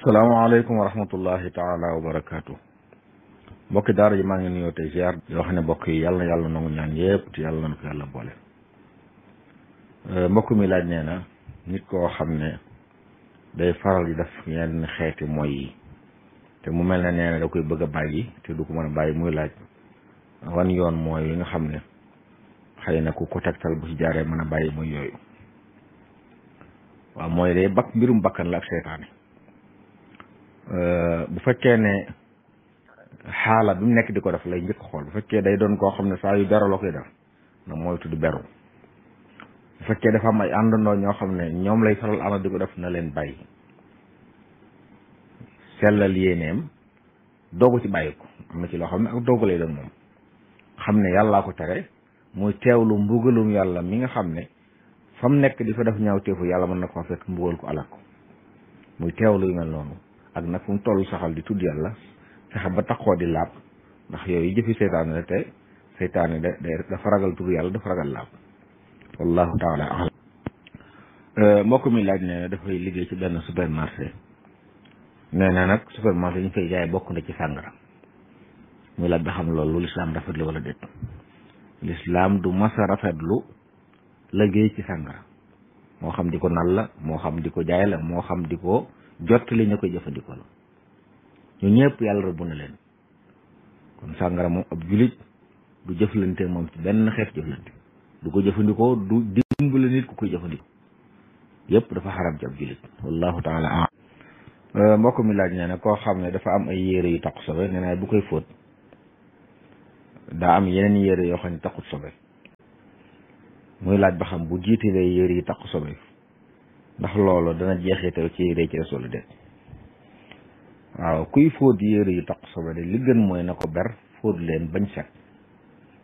salaamaaleykum wa rahmatullahi taala wa barakaatu mbokki daara ji maa ngi nuyoo tey ziar yoo xam ne mbokk yi yàlla na yàlla nangu ñaan yëpp te yàlla na ko yàlla boole mbokk mi laaj nee na nit koo xam ne day faral di def yenn xeeti mooy yi te mu mel ne nee na da koy bëgg a bàyyi te du ko mën a bàyyi muy laaj wan yoon mooy yi nga xam ne xëy na ku ko tegtal bu ci jaaree mën a bàyyi muy yooyu waaw mooy day bakk mbirum bakkan la ak seytaane bu fekkee ne xaala bi mu nekk di ko def lay njëkk xool bu fekkee day doon koo xam ne saa yu dara la koy def na mooy tudd beru bu fekkee dafa am ay àndandoo ñoo xam ne ñoom lay faral ànd di ko def na leen bàyyi sellal yéeneem doogu ci bàyyi ko am na ci loo xam ne ak doogu lay doon moom xam ne yàllaa ko tere muy teewlu mbugalum yàlla mi nga xam ne fa mu nekk di fa def ñaaw teefu yàlla mën na ko fekk mbugal ko alak ko muy teewlu yu mel noonu ak nag fu mu toll saxal di tudd yàlla fexe ba taxoo di laab ndax yooyu jëfi seytaane la te seytaane da dafa ragal tudd yàlla dafa ragal laab wallahu taala alam mbokk mi laaj ne dafay liggéey ci benn supermarché nee na nag supermarché yi ñu fay jaay bokk na ci sàngara muy laaj ba xam loolu lislaam rafetlu wala déet lislaam du masa rafetlu liggéey ci sàngara moo xam di ko nal la moo xam di ko jaay la moo xam di ko jot li ñu koy jëfandikoo la ñu ñëpp yàlla rëbb na leen kon sàngara moom ab julit du jëflante moom ci benn xeet jëflante du ko jëfandikoo du dimbale nit ku koy jëfandikoo yëpp dafa xaram ci ab julit wallahu taala am mbokk mi laaj nee na koo xam ne dafa am ay yére yu taqu sobe nee na bu koy fóot daa am yeneen yére yoo xam ne taqut sobe muy laaj ba xam bu jiitalee yére yi taqu sobe ndax loolu dana jeexital ci yére ci des wala déet waaw kuy fóot yére yu taq sobe de li gën mooy na ko ber fóot leen bañ set